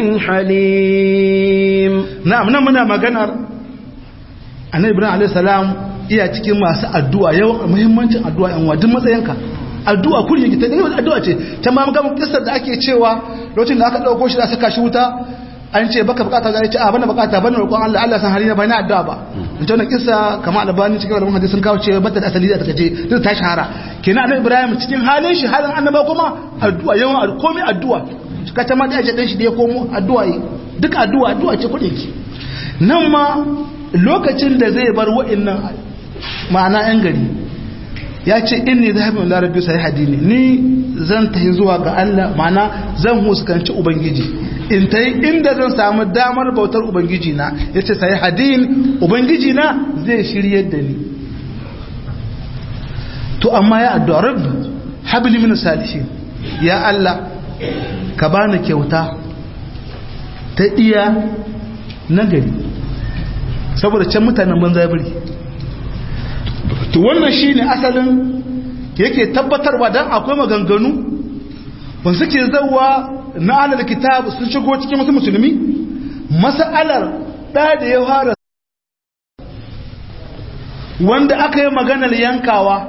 حليم na'am nan muna maganar annabi ibrahim alayhi salam iya cikin masu addu'a yawan muhimmancin addu'a yan wa duk matsayinka addu'a kullum yake ta ne addu'a ce ta ma ga kissar da ake cewa lokacin da aka dauko shi da saka shi wuta an ce baka bukata ga ce a bana bukata bana roƙon Allah Allah san halina ba na addu'a ba in ta wannan kissa kamar albani cikin wannan hadisi sun kawo ce bata da asali da take ce duk ta shahara kenan annabi ibrahim cikin halin shi halin annaba kuma addu'a yawan komai addu'a ka ta ma da aje dan shi da ya komo addu'a yi duk addu'a addu'a ce kudin ki nan ma lokacin da zai bar wa'annan ma'ana yan gari ya ce inni zahabin larabi sai hadini ni zan tafi zuwa ga Allah ma'ana zan huskanci ubangiji in ta yi inda zan samu damar bautar ubangiji na ya ce sai hadin ubangiji na zai shiryar da ni to amma ya addu'a rabbi habli min salihin ya Allah ka bani kyauta ta iya nagari saboda can mutanen banza biri to wannan shine asalin yake tabbatarwa dan akwai maganganu ban suke zawa na alal kitab sun shigo cikin wasu musulmi mas'alar da da ya fara wanda aka yi maganar yankawa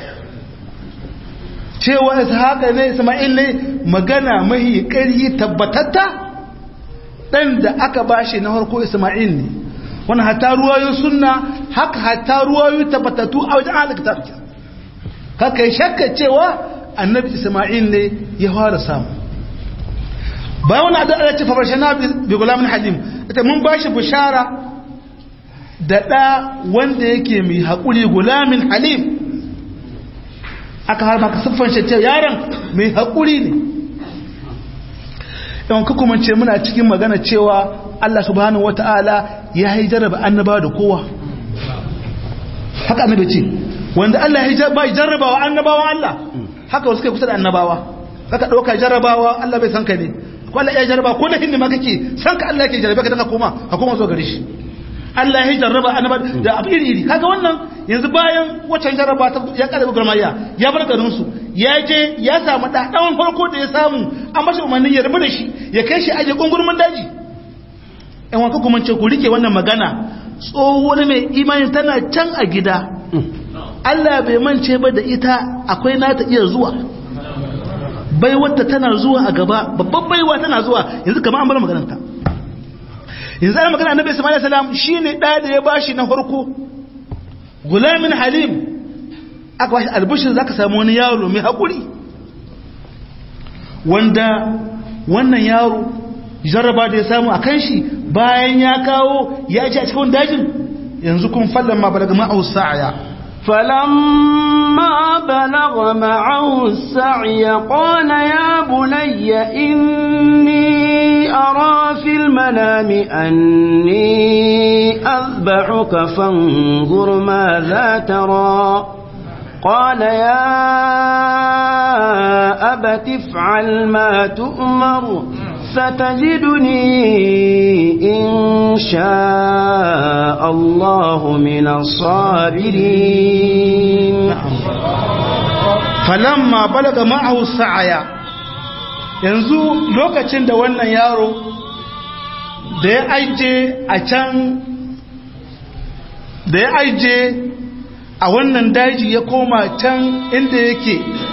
cewa haka ne isma'il ne magana mahi ƙarhi tabbatatta ɗan da aka bashi na harko isma'il ne wani hata ruwayo sunna haka hata ruwayo tabbatattu a wajen halittar haka yi shakka cewa annabi isma'il ne ya fara samu bayan wani addu'a ya ce fabarshe na bi gulamin halim ita mun bashi bishara da ɗa wanda yake mai haƙuri gulamin halim aka har maka siffan shi cewa yaron mai haƙuri ne yawan kuma ce muna cikin magana cewa Allah subhanahu wata'ala ya yi jarraba annaba da kowa haka annabi ce wanda Allah ya ba jarrabawa annabawa Allah haka wasu kai kusa da annabawa haka ɗauka jarrabawa Allah bai san ka ne ko Allah ya jarraba ko da hindi ma kake san ka Allah yake jarrabe ka daga koma ka koma zo gare shi Allah ya jarraba annaba da abu iri iri kaga wannan yanzu bayan waccan jarraba ta ya kada gurmayya ya bar garin su ya je ya samu da dan farko da ya samu an bashi umarnin ya rubu da shi ya kai shi aje gungurmin daji ɗan wanka kuma ce ku rike wannan magana tsohuwar mai imani tana can a gida Allah bai mance ba da ita akwai nata iya zuwa baiwarta tana zuwa a gaba babban baiwa tana zuwa yanzu kamar an bar maganarta yanzu ana magana annabi sallallahu alaihi wasallam shine da da ya bashi na farko gulamin halim aka bashi albishir zaka samu wani yaro mai hakuri wanda wannan yaro jarraba da ya samu a kan shi bayan ya kawo ya ji a cikin dajin yanzu kun fallan ma balaga ma'au sa'aya فلما بلغ معه السعي قال يا بني إني أرى في المنام أني أذبحك فانظر ماذا ترى قال يا أبت افعل ما تؤمر ستجدني إن شاء الله من الصابرين falamma balaga ma'ahu sa'aya yanzu lokacin da wannan yaro da ya aije a can da ya aije a wannan daji ya koma can inda yake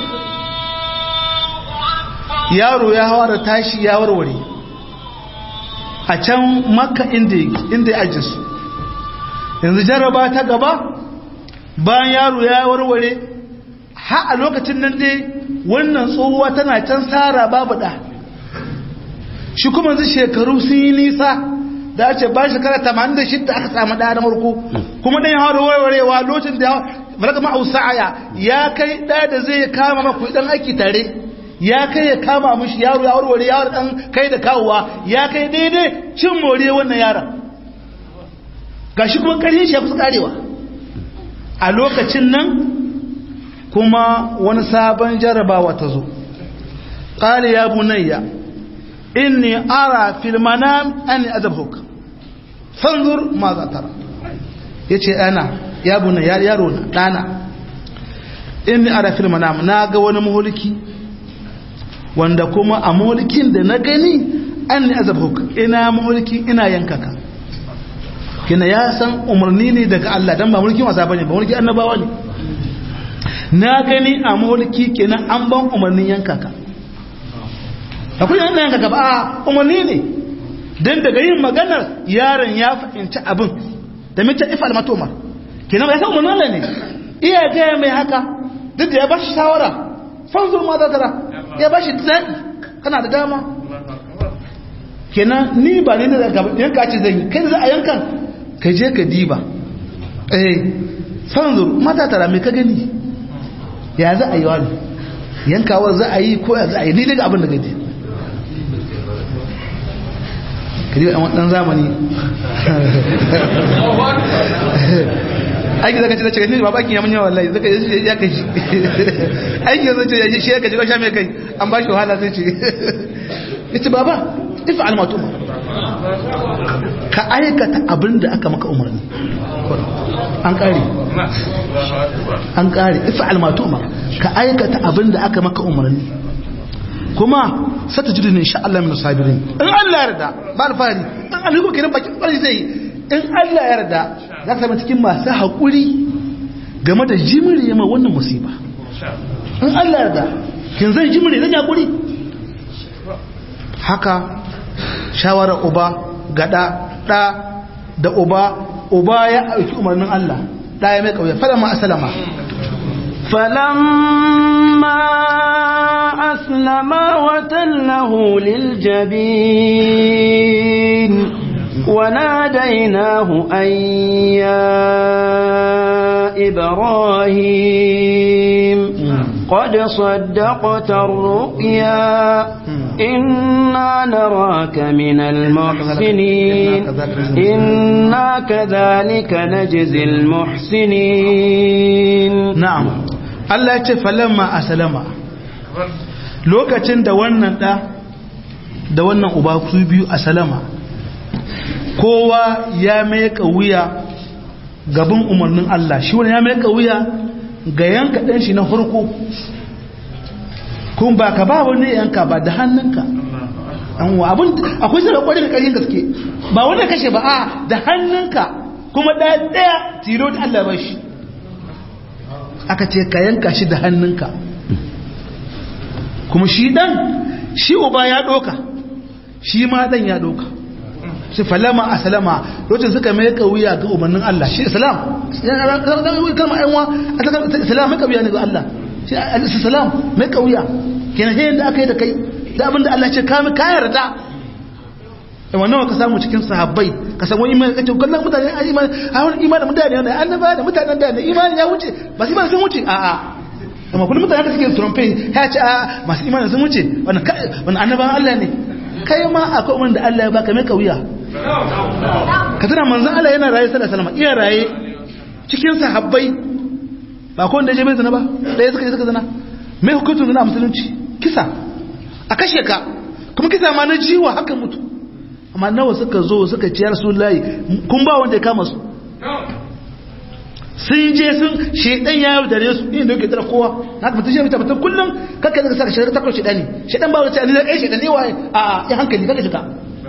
yaro ya hawa da tashi ya warware a can makka inda inda ya aje su yanzu jaraba ta gaba bayan yaro ya warware ha a lokacin nan dai wannan tsohuwa tana can tsara babu da shi kuma yanzu shekaru sun yi nisa da ce ba shekara 86 aka samu ɗaya na marko kuma ɗan hawa da warwarewa lokacin da malaka ma'ausa'aya ya kai ɗaya da zai kama maku ɗan aiki tare ya kai ya kama mishi yaro ya warware yaro dan kai da kawowa ya kai daidai cin more wannan yaron gashi kuma ƙarshen shi ya kusa karewa a lokacin nan kuma wani sabon jarabawa ta zo qala ya bunayya inni ara fil manam anni azabhuk fanzur ma za tara yace ana ya bunayya yaro na dana inni ara fil manam na ga wani mulki wanda kuma a mulkin da na gani an ne azabhuk ina mulki ina yankaka kina ya san umarni ne daga Allah dan ba mulkin wasa bane ba mulkin annabawa ne na gani a mulki kenan an ban umarnin yankaka akwai yana yankaka ba a umarni ne dan daga yin maganar yaron ya fahimci abin da mace ifal matomar kenan ba ya san umarnin Allah ne iya gaya mai haka duk da ya bashi shawara fanzur ma za tara ya bashi zaɓi kana da dama kenan ni ba ne da yanka ce zai yi kai za a yankan ka je ka diba eh fanzur mata tara mai ka gani ya za a yi wani yankawar za a yi ko ya za a yi ni daga abin da gani ka diba ɗan zamani aiki zaka ce da cikin ba bakin ya mun yawa wallahi zaka ya kai shi aiki zai ce shi ya kaji sha mai kai an ba shi wahala sai ce yace baba if'al ma tuma ka aikata abin da aka maka umarni an kare an kare if'al ma tuma ka aikata abin da aka maka umarni kuma sata jidu ne insha Allah min sabirin in Allah ya yarda ba alfahari in Allah ko kiran bakin kwari zai in Allah ya yarda za ka zama cikin masu haƙuri game da jimiri ma wannan musiba in Allah ya yarda kin zai jimiri zan haƙuri haka shawarar uba gada ɗa da uba uba ya aiki umarnin Allah ɗa ya mai ƙauye fada ma asalama فلما أسلما وتله للجبين وناديناه أن يا إبراهيم قد صدقت الرؤيا إنا نراك من المحسنين إنا كذلك نجزي المحسنين نعم Allah ya ce falamma asalama lokacin da wannan da da wannan uba su biyu asalama kowa ya mai wuya gaban umarnin Allah shi wani ya mai wuya ga yanka ɗan shi na farko kun ba ka ba wani yanka ba da hannunka abin akwai sai da kwarin da ƙarfin gaske ba wanda kashe ba a da hannunka kuma ɗaya ɗaya tilo da Allah ba shi aka ce ka yanka shi da hannunka kuma shi dan shi uba ya doka shi ma dan ya doka shi falama a salama lokacin suka mai wuya ga umarnin Allah shi islam kalma ayyuwa islam mai kauya ne ga Allah shi islam mai kauya kenan sai da aka yi da kai da abinda Allah ce ka ka yarda da wannan ka samu cikin sahabbai ka samu imani kace kallon mutane a imani a wani imani mutane ne annaba da mutanen da imani ya wuce ba su imani sun wuce a a amma kullum mutane da suke trompe ya ce a masu imani sun wuce wannan wannan annaban Allah ne kai ma akwai wanda Allah ya baka mai kauya ka tana manzon Allah yana raye sallallahu alaihi wasallam iya raye cikin sahabbai ba ko wanda ya je bai zina ba ɗaya suka je suka zina mai hukuncin zina a musulunci kisa a kashe ka kuma kisa ma na jiwa haka mutu amma nawa suka zo suka ciyar su layi kun ba wanda ya kama su sun je sun shedan ya yau dare su inda yake tara kowa na ka mutum shi mutum mutum kullum kakka zaka saka shari'a takwas shedani shedan ba wata ne ai shedan ne waye a ya hankali kaka shiga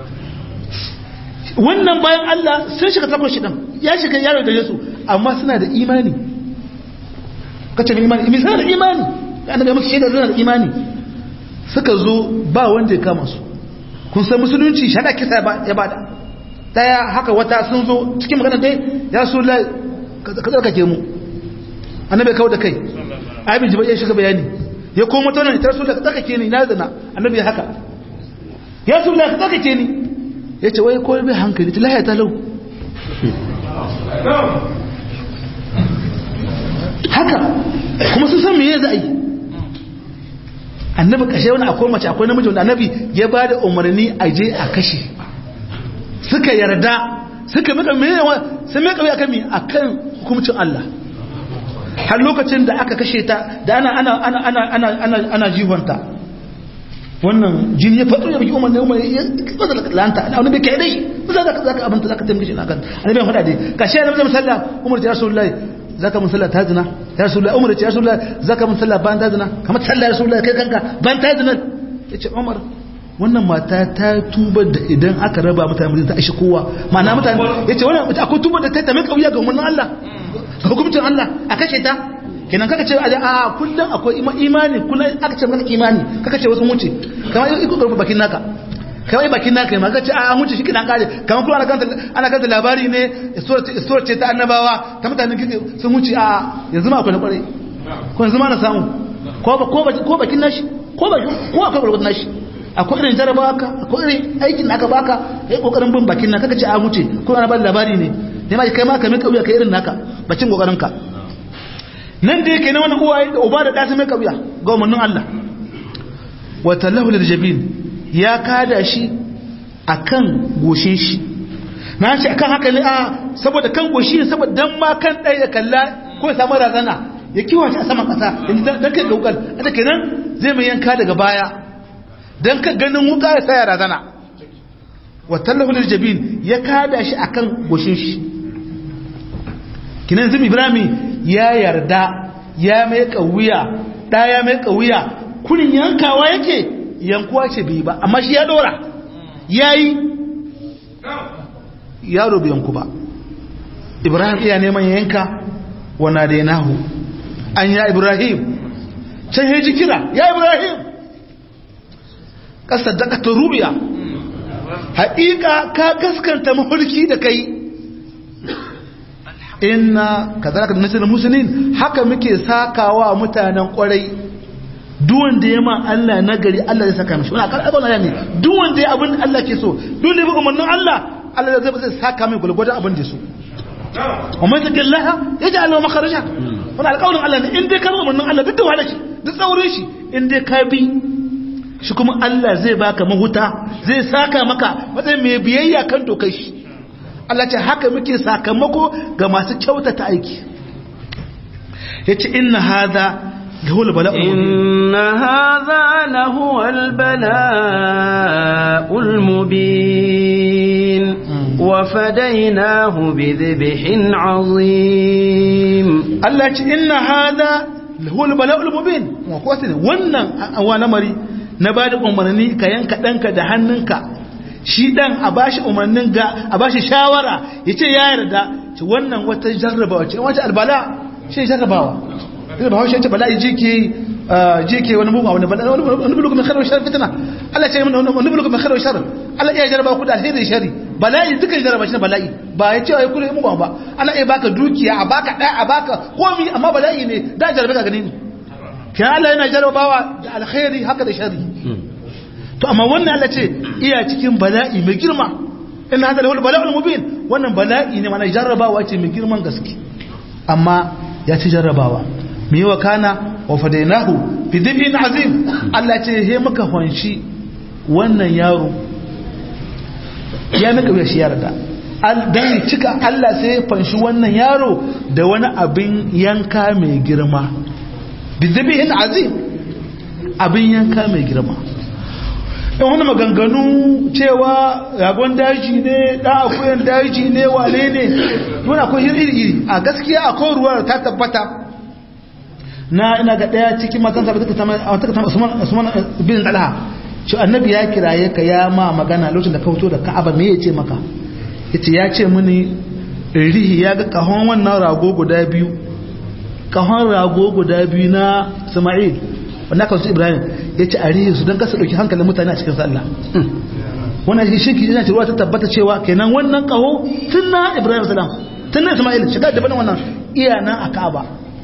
wannan bayan Allah sun shiga takwas shedan ya shiga yaro dare su amma suna da imani kace mai imani imi suna da imani annabi ya musu shaidar suna da imani suka zo ba wanda ya kama su kun san musulunci shada kisa ya bada daya haka wata sun zo cikin magana dai ya so la ka tsarkake mu annabi kawo da kai abin jibai ya shiga bayani ya koma tana ne tarsu da ka tsarkake ni na zana annabi haka ya so la ka tsarkake ni ya ce wai kowai bai hankali ta lahaya talau haka kuma sun san me ya za a yi annabi kashe wani akwai mace akwai namiji wanda annabi ya ba da umarni a je a kashe suka yarda suka mika mewa sun mika wuya kan mi akan hukumcin Allah har lokacin da aka kashe ta da ana ana ana ana ana ana ana jihonta wannan jini ya faɗo ya biki umar ne umar ya kasa da lanta ana wani bai kai dai za ka za ka abinta za ka taimake shi na kan annabi ya faɗa dai kashe annabi zai musalla umar ya rasulullahi zaka mun sallah ta zina ya rasulullah umar ya rasulullah zaka mun sallah ban ta zina kamar sallah rasulullah kai kanka ban ta zina yace umar wannan mata ta tuba da idan aka raba mutane mutum ta ashe kowa ma'ana mutane yace wannan akwai tuba da ta ta mai kauya ga umarnin Allah ga hukuncin Allah a kashe ta kenan kaka ce a kullum akwai imani kullum aka ce maka imani kaka ce wasu wuce kamar iko karfa bakin naka kawai bakin naka ma kace a wuce shi kidan kare kamar kuma ana kanta ana kanta labari ne story ce ta annabawa ta mutanen kike sun wuce a yanzu ma akwai na kware ko yanzu ma na samu ko ba ko ba ko bakin nashi ko ba ko akwai gurgurdan nashi akwai irin jarabawa ka akwai irin aikin da aka baka kai kokarin bin bakin naka kace a wuce ko ana ba labari ne ne ma kai ma ka mai kauya kai irin naka bacin kokarin ka nan da yake na wani uwaye da uba da ɗa su mai kauya ga umarnin Allah wa tallahu lil jabin ya kada shi a kan goshin shi na ce akan haka ne a saboda kan goshi ne saboda dan ma kan ɗaya ya kalla ko ya samu razana ya kiwa shi a saman ƙasa don kai gaukar a kenan zai mai yanka daga baya don ka ganin wuka ya saya razana watallahu lil jabin ya kada shi akan goshin shi kinan zumi ibrahim ya yarda ya mai kauya da ya mai kauya kunin yankawa yake yankuwa ce bai ba amma shi ya dora ya yi yaro bai yanku ba ibrahim iya neman yanka wana da yanahu an ya ibrahim can ya ji kira ya ibrahim ƙasar daga ta rubiya haƙiƙa ka gaskanta mafarki da kai inna ka zara ka nasirin musulun haka muke sakawa mutanen ƙwarai duwan da ya ma Allah na gari Allah zai saka mishi wani akar abin Allah ne duwan da ya abin Allah ke so dole ya bi umarnin Allah Allah zai zai saka mai gulgwada abin da so umar da gallaha ya ji Allah makaraja wani alƙawarin Allah ne in dai ka bi umarnin Allah duk da wahala shi duk tsaurin shi in dai ka bi shi kuma Allah zai baka mahuta zai saka maka matsayin mai biyayya kan dokar shi Allah ce haka muke sakamako ga masu kyautata aiki yace inna hadha هو البلاء إن هذا لهو البلاء المبين وفديناه بذبح عظيم الله إن هذا هو البلاء المبين وقوتنا wannan awana mari na bada umarni ka yanka danka da hannunka shi dan a bashi umarnin ga a bashi shawara yace ya yarda wannan wata jarrabawa ce wata albala shi jarrabawa ina ba haushe ce bala'i jike jike wani mugu wani bala'i wani bulugu mai kharar shar fitina Allah ce wani bulugu mai kharar shar Allah iya jaraba ku da alheri shari bala'i duka jaraba shi bala'i ba ya ce ai kullu mugu ba ana iya baka dukiya a baka da a baka komi amma bala'i ne da jarabe ka gani ne kan Allah yana jarabawa da alkhairi haka da shari to amma wannan Allah ce iya cikin bala'i mai girma in hada lahu bala'ul mubin wannan bala'i ne mana jarrabawa ce mai girman gaske amma ya ci jarrabawa me yawa kana wa fadainahu bi dhibin azim Allah ce he muka fanshi wannan yaro ya maka shi yarda dan cika Allah sai ya fanshi wannan yaro da wani abin yanka mai girma bi dhibin azim abin yanka mai girma in wani maganganu cewa ragon daji ne ɗan akuyan daji ne wane ne yana akwai iri-iri a gaskiya akwai ruwa ta tabbata na ina ga ɗaya cikin matansa ba ta kama usman bin talha shi annabi ya kiraye ka ya ma magana lokacin da ka fito da ka'aba me ya ce maka yace ya ce mini rihi ya ga kahon wannan rago guda biyu kahon rago guda biyu na Isma'il wanda aka su Ibrahim ya ce a rihi su don kasa ɗauki hankalin mutane a cikin sallah wannan shi shirki yana cewa ta tabbata cewa kenan wannan kaho tun na Ibrahim salam tun na Isma'il shiga da bane wannan iya nan a Ka'aba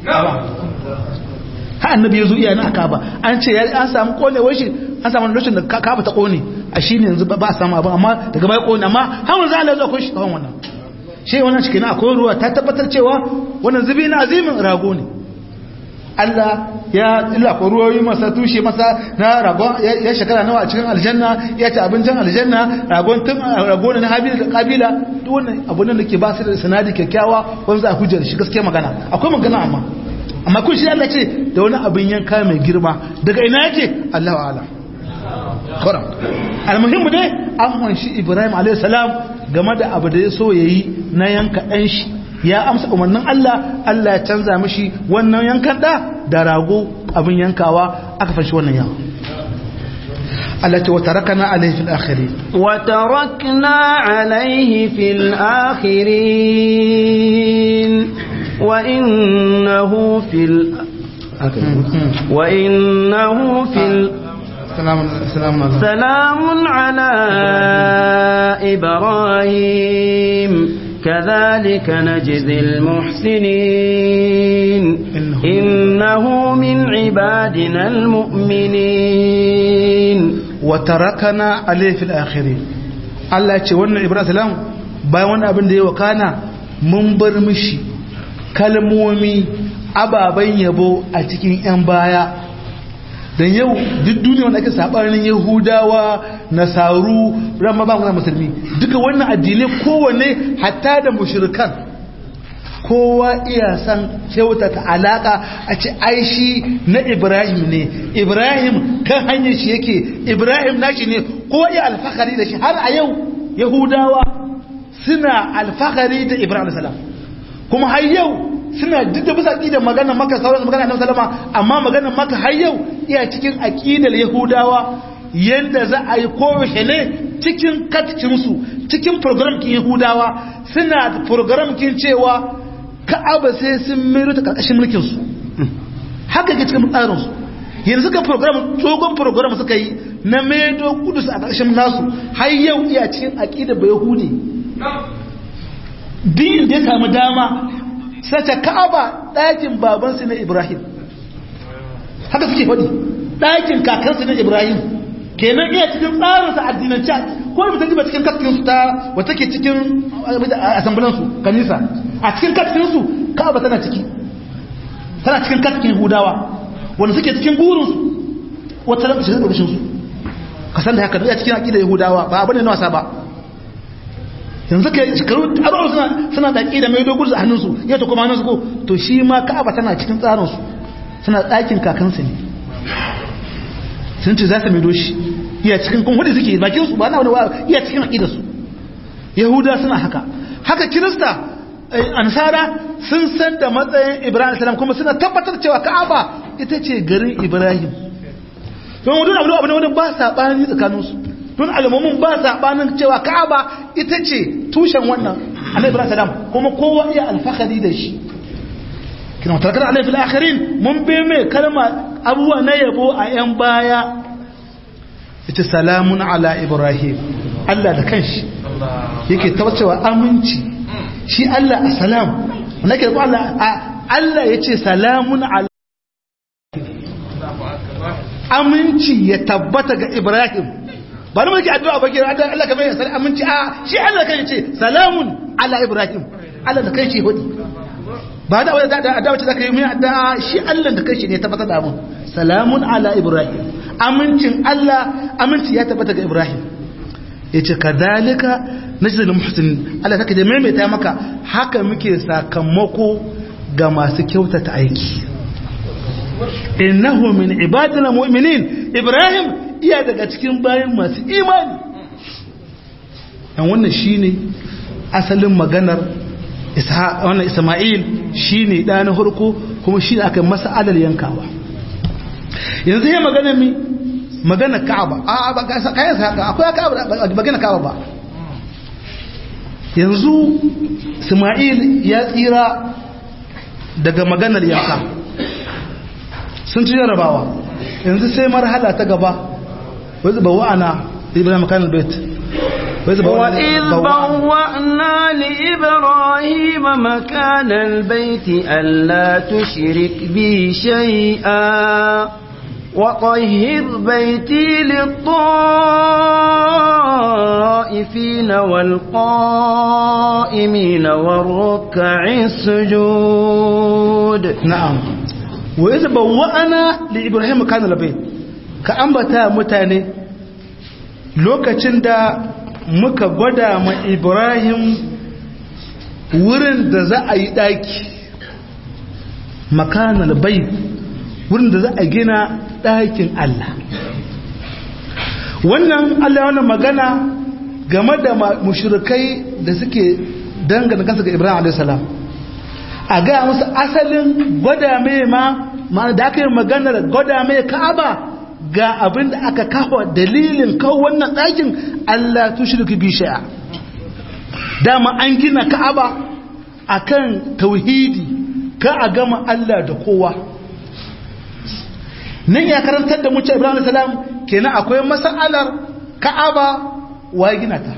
ha annabi ya zo iya nan a Ka'aba an ce an samu konewar shi an samu lokacin da Ka'aba ta kone a shi ne yanzu ba a samu abin amma daga baya kone amma har wanzu Allah ya zo akwai shi kawon wannan shi wannan shi kenan akwai ruwa ta tabbatar cewa wannan zubi na azimin rago ne Allah ya illa ko ruwoyi masa tushe masa na ragon ya shekara nawa a cikin aljanna ya ci abincin aljanna ragon tun ragon na habila da kabila duk wannan abun da ke ba su da sanadi kyakkyawa wanda za a hujjar shi gaskiya magana akwai magana amma amma kun shi Allah ce da wani abin yanka mai girma daga ina yake Allahu a'lam kuram almuhimmu dai an wanshi Ibrahim alayhi salam game da abu da ya so yayi na yanka dan shi ya amsa umarnin Allah Allah ya canza mishi wannan yankan da da rago abin yankawa aka fashi wannan yawa Allah ce wata rakana alaihi fil akhirin wata rakna alaihi fil akhirin wa innahu fil wa innahu fil سلام على إبراهيم كذلك نجزي المحسنين إنه من عبادنا المؤمنين وتركنا عليه في الآخرين Allah ce wannan Ibrahim salam bayan wannan abin da ya wakana mun bar mishi kalmomi ababen yabo a cikin 'yan baya don yau duk duniya wanda ake sabanin yahudawa nasaru ramma ba muna musulmi duka wannan addinai kowanne hatta da mushrikan kowa iya san kyautata alaka a ce aishi na ibrahim ne ibrahim kan hanyar shi yake ibrahim nashi ne kowa iya alfahari da shi har a yau yahudawa suna alfahari da ibrahim salam kuma har yau suna duk da bisa aqidar magana maka sauran magana annabi sallama amma magana maka har yau iya cikin aqidar yahudawa yanda za a yi kowace ne cikin katkin su cikin program kin yahudawa suna program kin cewa ka'aba sai sun mero ta karkashin mulkin su haka ke cikin tsarin su yanzu ka program dogon program suka yi na medo kudus a karkashin nasu har yau iya cikin aqidar ba yahudi din da ya samu dama sace ka'aba ɗakin babansu na ibrahim haka suke faɗi ɗakin kakansu na ibrahim kenan iya cikin tsarinsa addinan chat ko da mutum ba cikin katkinsu ta wata ke cikin asambulansu kanisa a cikin katkinsu ka'aba tana ciki tana cikin katkin hudawa wanda suke cikin burinsu wata ran shiga ƙarshensu ka san da haka iya cikin aƙida yahudawa ba abu ne na wasa ba yanzu ka shekaru abubuwa suna suna da da mai dogon a hannunsu ya ta kuma hannunsu ko to shi ma ka'aba tana cikin tsarinsu suna ɗakin kakansu ne sun ce za su mai doshi iya cikin kun hudu suke bakinsu ba na wani wa iya cikin aƙidarsu yahuda suna haka haka kirista ansara sun san da matsayin ibrahim salam kuma suna tabbatar cewa ka'aba ita ce garin ibrahim don wadda abu abu ne wadda ba saɓani tsakaninsu don alamomin ba saɓanin cewa ka'aba ita ce tushen wannan annabi ibrahim salam kuma kowa iya alfahari da shi kina mutarkar alaihi fil akhirin mun be mai kalma abubuwa na yabo a yan baya ita salamun ala ibrahim Allah da kanshi yake tabbacewa aminci shi Allah a salam nake da Allah Allah yace salamun ala aminci ya tabbata ga ibrahim ba ni muke addu'a ba kira Allah ka bayyana sai aminci a shi Allah kai ce salamun ala ibrahim Allah da kai ce hudi ba da wanda da addu'a ce zaka yi mai addu'a shi Allah da kai shi ne tabbatar da mun salamun ala ibrahim amincin Allah aminci ya tabbata ga ibrahim yace kadalika najzul muhsinin Allah take da maimaita maka haka muke sakamako ga masu kyautata aiki innahu min ibadina mu'minin ibrahim iya daga cikin bayan masu imani dan wannan shine asalin maganar ishaq wannan isma'il shine da na farko kuma shine aka masa alal yankawa yanzu ya magana mi magana ka'aba a ba kayan sa akwai ka'aba magana ka'aba ba yanzu isma'il ya tsira daga maganar yanka sun ci jarabawa yanzu sai marhala ta gaba wai zuba wa'ana ibrahim kan albait وإذ بوأنا لإبراهيم مكان البيت ألا تشرك بي شيئا وطهر بيتي للطائفين والقائمين والركع السجود نعم وإذ بوأنا لإبراهيم مكان البيت كأنبتا متاني lokacin da muka gwada ma ibrahim wurin da za a yi ɗaki makanar bai wurin da za a gina ɗakin Allah wannan Allah wannan magana game da mushrikai da suke dangana kansu ga ibrahim a.s. a gaya musu asalin gwada mai ma da aka yi maganar gwada mai ka'aba ga abin da aka kawo dalilin kawo wannan ɗakin Allah tushirki bi shay'a dama an gina Ka'aba akan tauhidi ka a gama Allah da kowa nan ya karantar da mu ce Ibrahim salam kenan akwai mas'alar Ka'aba wa gina ta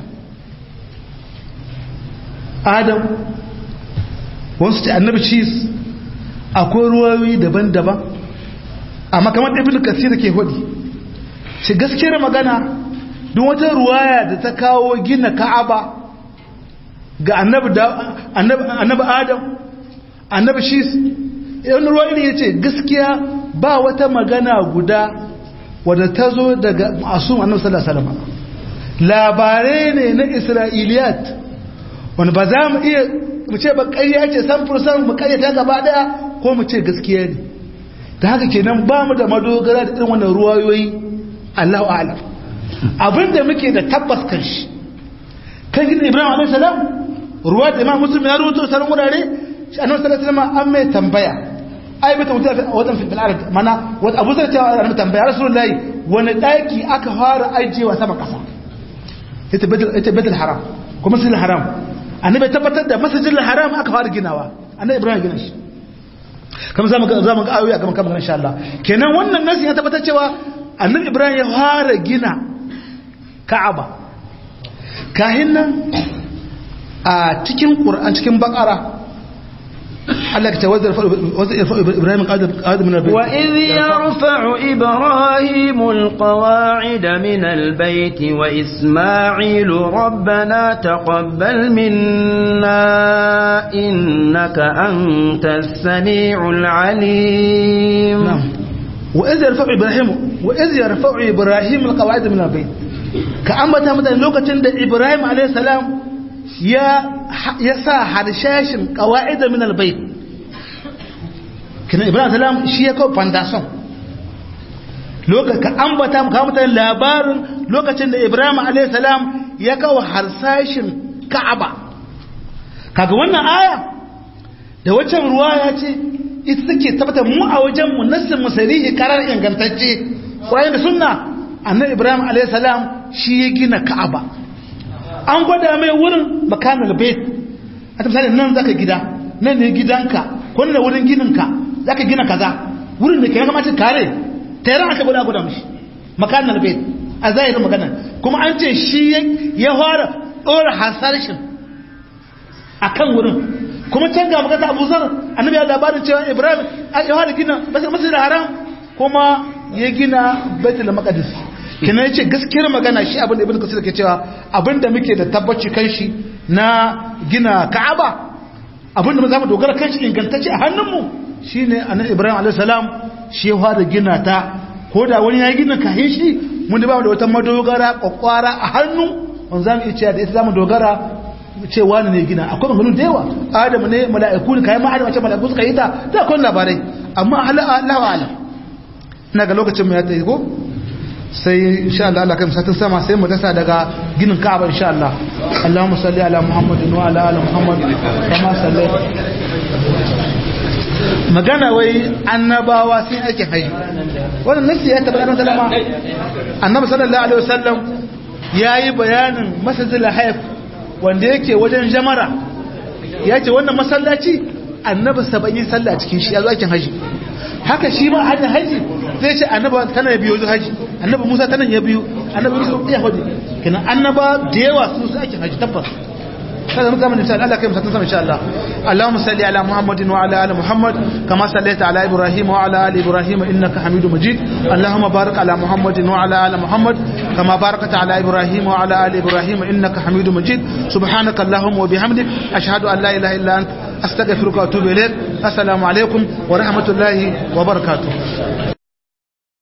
Adam wasu ce annabi cis akwai ruwayoyi daban-daban amma kamar ibn kasir ke hudi shi gaskiyar magana duk wata ruwaya da ta kawo gina ka'aba ga annabi adam annabi shis yan ruwa ne ya ce gaskiya ba wata magana guda wadda ta zo daga masu annabi sallallahu alaihi wasallam labarai ne na isra'iliyat wani ba za mu iya mu ce ba ƙarya ce san fursan mu ƙaryata gaba daya ko mu ce gaskiya ne da haka kenan ba mu da madogara da irin wannan ruwayoyi Allahu a'lam abinda muke da tabbas kan shi kan gidan Ibrahim alaihi salam ruwa da Imam Muslim ya rubuta sanan wurare shi annabi sallallahu alaihi wasallam an mai tambaya ai mata mutum wadan fil arad mana wata abu sai ta annabi tambaya rasulullahi wani daki aka fara ajewa sama kasa ita baitul ita baitul haram kuma masjidil haram annabi tabbatar da masjidil haram aka fara ginawa annabi Ibrahim gina shi kamar za mu ga za mu ga ayoyi a gaban kamar insha Allah kenan wannan nasi ya tabbatar cewa annabi Ibrahim ya fara gina Ka'aba kahin nan a cikin Qur'an cikin Baqara Allah ya tawazza Ibrahim qadam min al-bayt wa idh yarfa'u Ibrahim al-qawa'id min al-bayt wa Isma'il rabbana taqabbal minna innaka antas sami'ul 'alim نعم وإذ يرفع إبراهيم وإذ يرفع إبراهيم القواعد من البيت كأنبتا مثلا لوكتين ده إبراهيم عليه السلام يا يسا حرشاش قواعد من البيت كنا إبراهيم عليه السلام شيء كو فانداسون lokacin ka ambata ka mutane labarin lokacin da Ibrahim alayhi salam ya kawo harsashin Ka'aba kaga wannan aya da waccan ruwaya ce ita take tabbatar mu a wajen mu nassin musarihi karar ingantacce kwaye da sunna annabi ibrahim alayhi salam shi ya gina ka'aba an gwada mai wurin makanul bait a misali nan zaka gida nan ne gidanka ko ne wurin gininka zaka gina kaza wurin da ke ya kamata kare tayar aka gwada gwada mishi makanul bait a zahirin magana kuma an ce shi ya fara dora hasarshin akan wurin kuma can ga magana Abu Zar annabi ya labarin cewa Ibrahim ya fara gina masjidil haram kuma ya gina Baitul Maqdis kina yace gaskiyar magana shi abin da ibnu kasir ke cewa abin da muke da tabbaci kan shi na gina ka'aba abin da mu zamu dogara kan shi ingantacce a hannunmu shine annabi ibrahim alaihi salam shi ya fara gina ta ko da wani ya gina kahin shi mun da ba da wata madogara kwakwara a hannu wanda zamu iya cewa da ita zamu dogara cewa ne gina akwai maganganu da yawa adamu ne mala'iku ne kayan ma'adama ce mala'iku suka yi ta da akwai labarai amma Allah wa alam ina ga lokacin mu ya tsaye ko sai insha Allah Allah kai satin sama sai mu dasa daga ginin Ka'aba insha Allah Allahumma salli ala Muhammadin wa ala ali Muhammad kama sallai magana wai annabawa sun ake haji wannan nasi ya tabbata nan sallama annabi sallallahu alaihi wasallam yayi bayanin masjidil hayf wanda yake wajen jamara yace wannan masallaci annabi saba'in sallah cikin shi ya zo aikin haji haka shi ma hajji haji zai ce annaba tana ya biyo haji annaba musa tana ya biyo annaba yusuf ya haji kenan annaba da yawa su su aikin haji tabbas kada mu zama insha Allah kai mu sama insha Allah Allahumma salli ala Muhammadin wa ala ali Muhammad kama sallaita ala Ibrahim wa ala ali Ibrahim innaka Hamidum Majid Allahumma barik ala Muhammadin wa ala ali Muhammad kama barakta ala Ibrahim wa ala ali Ibrahim innaka Hamidum Majid subhanaka Allahumma wa bihamdik ashhadu an la ilaha illa anta astaghfiruka wa atubu ilaik assalamu alaikum wa rahmatullahi wa barakatuh